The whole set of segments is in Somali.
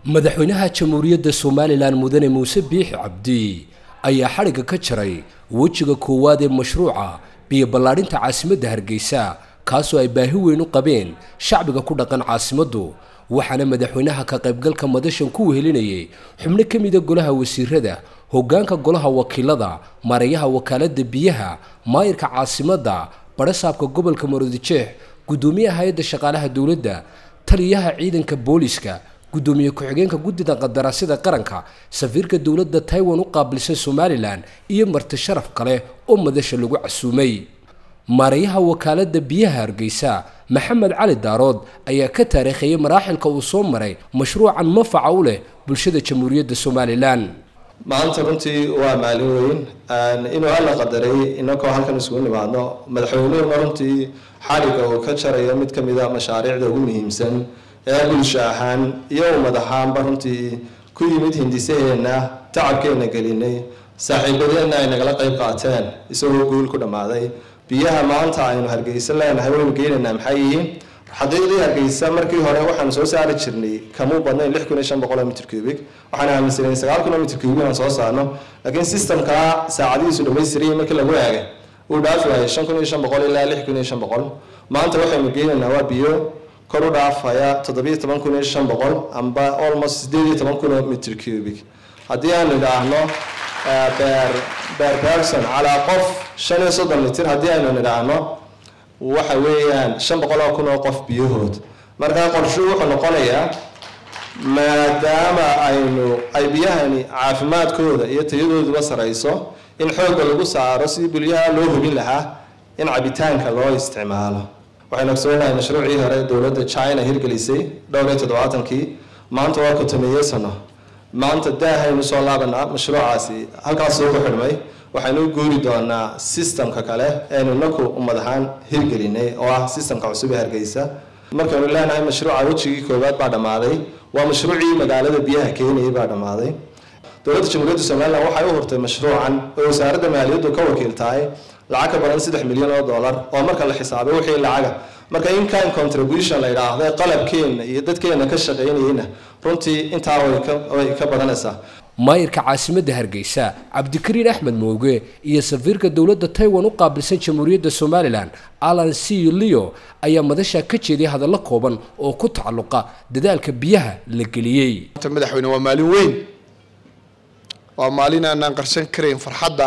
madaxweynaha jamhuuriyadda somalilan mudane muuse biixi cabdi ayaa xadhigga ka jaray wejiga koowaad ee mashruuca biyo ballaadhinta caasimadda hargeysa kaasoo ay baahi weyn u qabeen shacbiga ku dhaqan caasimaddu waxaana madaxweynaha ka qaybgalka madashan ku wehelinayay xubno ka mida golaha wasiirada hoggaanka golaha wakiilada mareeyaha wakaaladda biyaha maayirka caasimadda badhasaabka gobolka maroodijeex guddoomiyaha hay-adda shaqaalaha dowladda taliyaha ciidanka booliska guddoomiye ku-xigeenka guddida qandaraasyada qaranka safiirka dowladda taiwan u qaabilsan somalilan iyo marti sharaf kale oo madasha lagu casuumay maareeyaha wakaaladda biyaha hargeysa maxamed cali daarood ayaa ka taariikheeyay maraaxilka uu soo maray mashruucan mafaca u leh bulshada jamhuuriyadda somalilan maanta runtii waa maalin weyn inuu alla qadaray inakoo halkan isugu nimaadno madaxweynuhuna runtii xadhigga uu ka jarayo mid ka mid a mashaariicda ugu muhiimsan ee bulsho ahaan iyo ummad ahaanba runtii ku yimid hindisaheenna tacabkeenna gelinay saaxiibadeenna ay nagala qayb qaateen isagoo guul ku dhammaaday biyaha maanta aynu hargeysa leenahay waynu geenaynaa maxay yihiin xaqiiqdii hargeysa markii hore waxaanu soo saari jirnay kamuu badnayn lix kun iyo shan boqol oo mitr cubic waxaan aaminsanayn sagaal kun oo mitr cubic inaan soo saarno laakiin systemkaa saacadihiisu dhammaystirayay markii lagu eegay uu dhaafi waayay shan kun iyo shan boqol ilaa lix kun iyo shan boqol maanta waxaynu geenaynaa waa biyo kor u dhaafaya toddobiyo toban kun iyo shan boqol amba almost sideed iyo toban kun oo mitr cubic haddii aanu idhaahno beer beer person calaa qof shan iyo soddon mitir haddii aynu nidhaahno waxa weeyaan shan boqol oo kun oo qof biyahood markaa qorshuhu wuxuu noqonayaa maadaama aynu ay biyahani caafimaadkooda iyo tayadooduba sarayso in xoogga lagu saaro sidii bulyaha loo hubin lahaa in cabitaanka loo isticmaalo waxaynu ogsoonahay mashruucii hore dowladda china hirgelisay dhowr iyo toddobaatankii maanta waa kotomeeye sano maanta daahaynu soo laabanaa mashruucaasi halkaas soo ku xidhmay waxaynu u guuri doonaa sistamka kale eenu inaku ummad ahaan hirgelinay oo ah sistamka cusub ee hargeysa markaynu leenahay mashruuca wejigii koowaad baa dhammaaday waa mashruucii magaalada biyaha keenayay baa dhammaaday dowladda jamhuuriyadda somalilan waxay u hurtay mashruucan oo wasaaradda maaliyaddu ka wakiil tahay lacag ka badan saddex milyan oo dollar oo marka la xisaabay wixii lacaga marka inkan contribution la yidhaahdo qalabkeenna iyo dadkeenna ka shaqaynayeyna runtii intaa way ka badanaysaa maayirka caasimadda hargeysa cabdikariin axmed mooge iyo safiirka dowladda taiwan u qaabilsan jamhuuriyadda somalilan alan c leo ayaa madasha ka jeeday hadallo kooban oo ku tacalluqa dadaalka biyaha la geliyey madaxweyne waa maalin weyn waa maalin aanaan qarsan karayn farxadda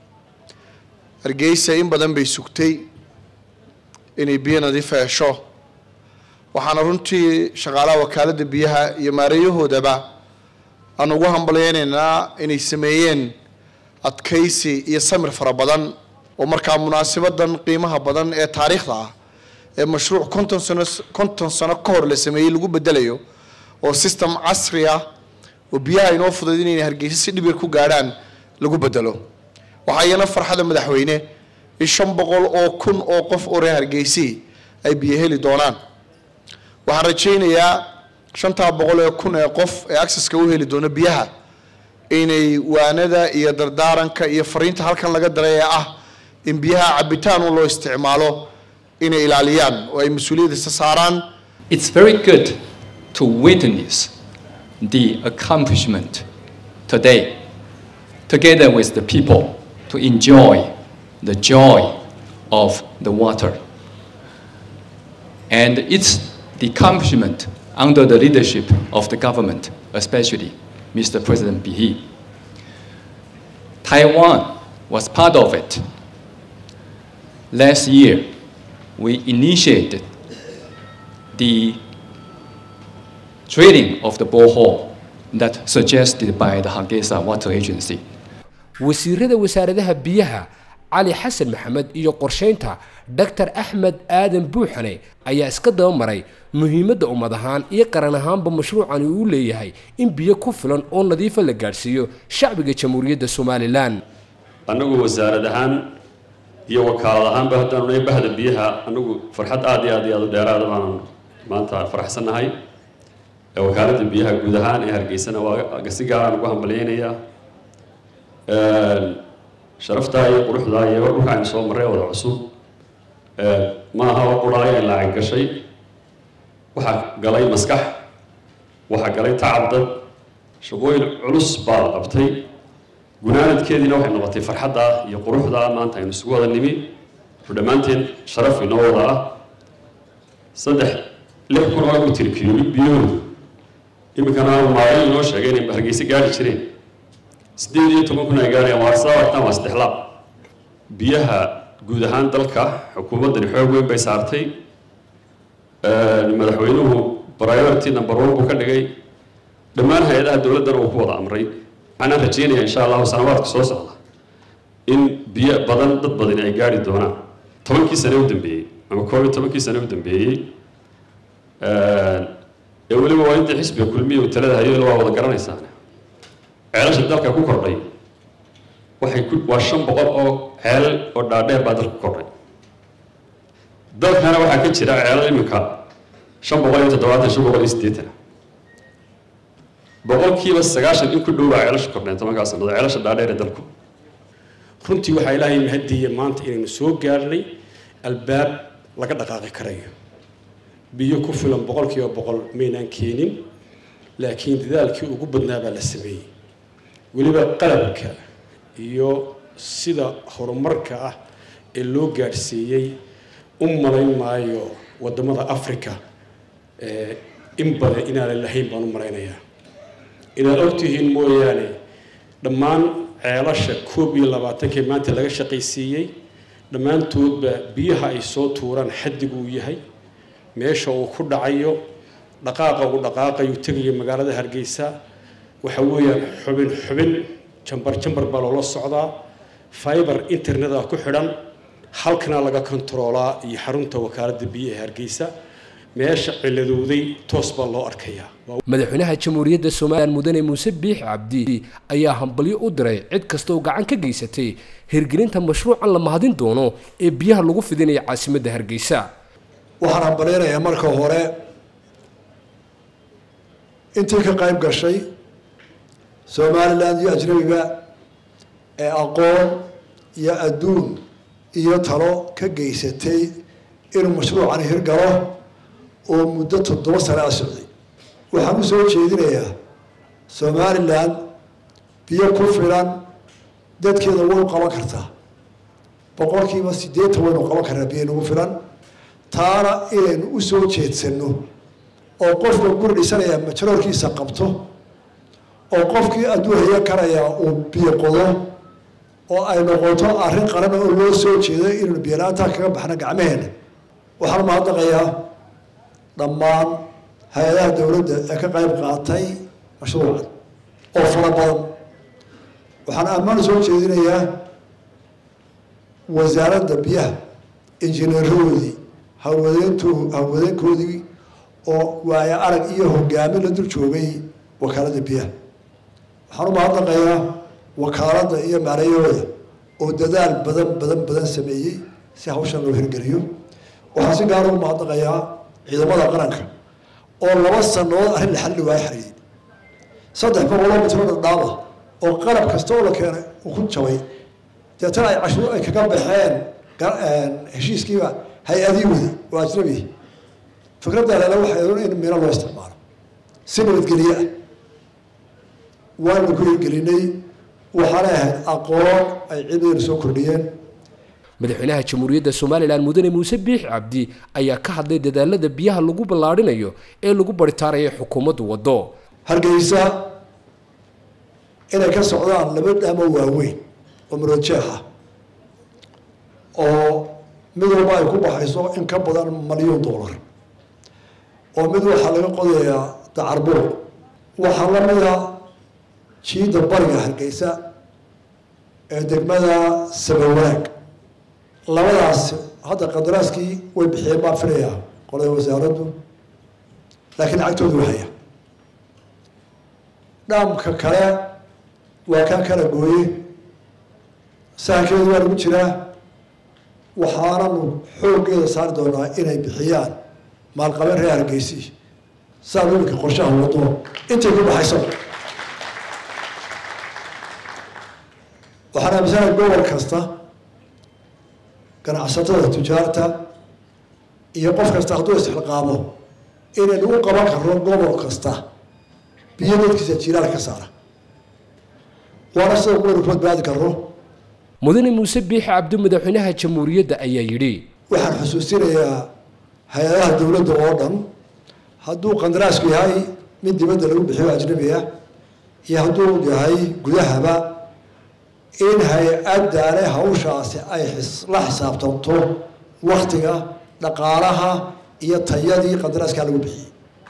hargeysa in badan bay sugtay inay biyo nadiifa hesho waxaana runtii shaqaalaha wakaaladda biyaha iyo maareeyahoodaba aan ugu hambalyeynaynaa inay sameeyeen adkaysi iyo samir fara badan oo markaa munaasabadan qiimaha badan ee taariikhda ah ee mashruuc konton sano konton sano ka hor la sameeyey lagu bedelayo oo system casri ah oo biyaha inoo fudayd inayna hargeysa si dhibir ku gaadhaan lagu bedelo waxaa iyana farxada madaxweyne in shan boqol oo kun oo qof oo reer hargeysii ay biyo heli doonaan waxaan rajaynayaa shantaa boqol ee kun ee qof ee acceska u heli doono biyaha inay waanada iyo dardaaranka iyo fariinta halkan laga daray ee ah in biyaha cabitaan un loo isticmaalo inay ilaaliyaan oo ay mas-uuliyaddiisa saaraan It's very good to witness the accomplishment today, together with the people, to enjoy the joy of the water. And it's the accomplishment under the leadership of the government, especially Mr. President Bihi. Taiwan was part of it. Last year, we initiated the drilling of the borehole that suggested by the Hargeisa Water Agency. wasiirada wasaaradaha biyaha cali xasan maxamed iyo qorsheynta dr axmed aadan buuxane ayaa iska daba maray muhiimadda ummad ahaan iyo qaran ahaanba mashruucani uu leeyahay in biyo ku filan oo nadiifa la gaadhsiiyo shacbiga jamhuuriyadda somalilan annagu wasaarad ahaan iyo wakaalad ahaanba haddaanu nahay bahda biyaha annagu farxad aad iyo aad iyo aad u dheeraada baanan maanta faraxsannahay wakaaladda biyaha guud ahaan ee hargeysana waa si gaaraan ugu hambalyeynayaa sharaftaa iyo quruxdaa iyo dhulka aynu soo marray wada cusub ma aha oo quraayo in lacag gashay waxaa galay maskax waxaa galay tacab dad shaqooyin culus baa la qabtay gunaanadkeediina waxay noqotay farxadda iyo quruxda maanta aynu isugu wada nimi oo dhammaanteen sharaf inoo wada ah saddex lix kun oo mitir kiilo biyahoodu iminkana maalin inoo sheegay inay hargeysa gaari jireen siddeed iyo toban kun ay gaarayaan waa sababtan waa saddex laab biyaha guud ahaan dalka xukuumaddani xoog weyn bay saartay madaxweynuhu priority number one buu ka dhigay dhammaan hay-adaha dowladdana uu ku wada amray waxaana rajeynayaa insha allahu sanawaadka soo socda in biyo badan dad badani ay gaari doonaan tobankii sane u dambeeyey ama koob iyo tobankii sane u dambeeyey ee weliba waa intii xisbiga kulmiya uu talada hayo waa wada garanaysaan ceelasha dalka ku kordhay waxay ku waa shan boqol oo ceel oo dhaadheer baa dalka ku kordhay dalkana waxaa ka jira ceelal iminka shan boqol iyo toddobaatan shan boqol iyo siddeetan boqolkiiba sagaashan in ku dhow baa ceelasha kordheen tobankaa sannadood ceelasha dhaadheer ee dalku runtii waxaa ilaahay mahadiya maanta inaynu soo gaarnay albaab laga dhaqaaqi karayo biyo ku filan boqolkiiba boqol maynaan keenin laakiin dadaalkii ugu badnaa baa la sameeyey weliba qalabka iyo sida horumarka ah ee loo gaadhsiiyey u malayn maayo waddamada africa in badan inaanan lahayn baan u malaynayaa inaad ogtihiin mooyaane dhammaan ceelasha koob iyo labaatankii maanta laga shaqaysiiyey dhammaantoodba biyaha ay soo tuuraan xaddigu uu yahay meesha uu ku dhacayo dhaqaaqa uu dhaqaaqayu tegayo magaalada hargeysa waxa weeyaan xubin xubin jambar jambar baa loola socdaa fiber interneta ku xidhan halkana laga kontaroolaa iyo xarunta wakaaladda biyaha hargeysa meesha ciladowday toos baa loo arkayaa madaxweynaha jamhuuriyadda somalilan mudane muuse biix cabdi ayaa hambalyo u diray cid kasta oo gacan ka geysatay hirgelinta mashruucan la mahadin doono ee biyaha lagu fidinaya caasimadda hargeysa waxaan hambalyaynayaa marka hore intii ka qayb gashay somalilan iyo ajnabiga ee aqoon iyo adduun iyo talo ka geysatay inuu mashruucani hirgalo oo muddo toddoba sane a socday waxaan u soo jeedinayaa somalilan biyo ku filan dadkeeda way u qaban kartaa boqolkiiba siddeetan waynu qaban karnaa biyo nagu filan taana inaynu u soo jeedsano oo qofka guri dhisanaya majroorkiisa qabto oo qofkii adduun haya karaya uu biyo qodo oo ay noqoto arrin qaran oo loo soo jeedo inaynu biyolaanta kaga baxno gacmaheena waxaan mahadnaqayaa dhammaan hay-adaha dowladda ee ka qayb qaatay mashruucan oo fara badan waxaan ammaan soo jeedinayaa wasaaradda biyaha injineerahoodii hawlwadeentu hawlwadeenkoodii oo waayo arag iyo hogaamin la dul joogay wakaaladda biyaha waxaan u mahadnaqayaa wakaaladda iyo maarayahooda oo dadaal badan badan badan sameeyey si hawshan loo hirgeliyo waxaan si gaara u mahadnaqayaa ciidamada qaranka oo laba sanood arrin la xalli waayo xariiday saddex boqoloo mitro dhadhaaba oo qalab kasta oo la keenay uu ku jabay deetana ay cashuur ay kaga baxeen heshiiskiiba hay-adii wadi oo ajnabi fikradda alele waxay in mino loo isticmaalo si nabadgelye ah waanu ku hirgelinay waxaanay ahayd aqoon ay ciidadana soo kordhiyeen madaxweynaha jamhuuriyadda somalilan mudane muuse biix cabdi ayaa ka hadlay dadaalada biyaha lagu ballaadhinayo ee lagu baritaaraya xukuumaddu waddo hargeysa inay ka socdaan laba dhaamo waaweyn oo marojeex ah oo mid walba ay ku baxayso in ka badan malyan dollar oo mid waxaa laga qodayaa dacarbuur waxaa lamida jiida bariga hargeysa ee degmada sabawanaag labadaas hadda qadaraaskii way bixiyeen baan filayaa qolada wasaaraddu laakiin lacagtoodu wahaya dhaamka kale waa kaa kala gooye sahankeedu waa lagu jiraa waxaananu xooggeeda saari doonaa inay bixiyaan maalqabeen reer hargeysi saa iminka qorshaha wado intay ku baxayso waxaan aaminsanahay gobol kasta ganacsatada tujaarta iyo qof kasta hadduu isxilqaamo inaynu u qaban karno gobol kasta biyo dadkiisa jiiraal ka saara waana sida kuwaynu ku badbaadi karno mudane muuse biixi cabdi madaxweynaha jamhuuriyadda ayaa yidhi waxaan xusuusinayaa hay-adaha dowladda oo dhan hadduu qandaraasku yahay mid dibadda lagu bixiyo ajnabi ah iyo hadduu yahay gudahaba in hay-addaane hawshaasi ay la xisaabtanto waktiga dhaqaalaha iyo tayadii qandaraaskaa lagu bixiyey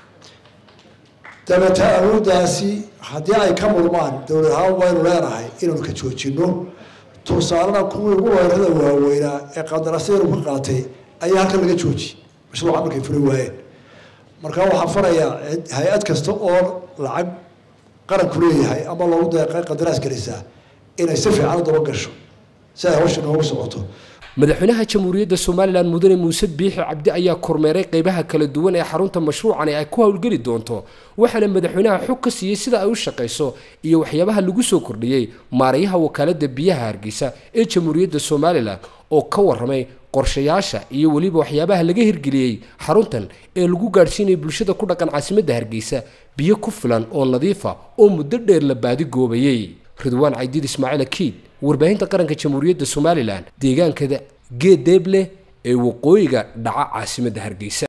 dabata awooddaasi haddii ay ka murmaan dowlad ahaan waynu leenahay inaanu ka joojino tusaalena kuwii ugu weerarada waaweynaa ee qandaraasyadu ka qaatay ayaa halkan laga joojiyey mashruuca markay furi waayeen marka waxaan farayaa hay-ad kasta oo lacag qaranku leeyahay ama loogu deeqay qandaraas gelisaa inay si fiican u daba gasho si ay hawsha noogu socoto madaxweynaha jamhuuriyadda somalilan mudane muuse biixi cabdi ayaa kormeeray qeybaha kala duwan ee xarunta mashruucani ay ku howlgeli doonto waxaana madaxweynaha xog ka siiyey sida ay u shaqayso iyo waxyaabaha lagu soo kordhiyey maarayaha wakaaladda biyaha hargeysa ee jamhuuriyadda somalilan oo ka waramay qorshayaasha iyo weliba waxyaabaha laga hirgeliyey xaruntan ee lagu gaadhsiinayay bulshada ku dhaqan caasimadda hargeysa biyo ku filan oo nadiifa oo muddo dheer la baadi goobayey ridwaan caydiid ismaaciil akiid warbaahinta qaranka jamhuuriyadda somalilan deegaankada geed deeble ee waqooyiga dhaca caasimadda hargeysa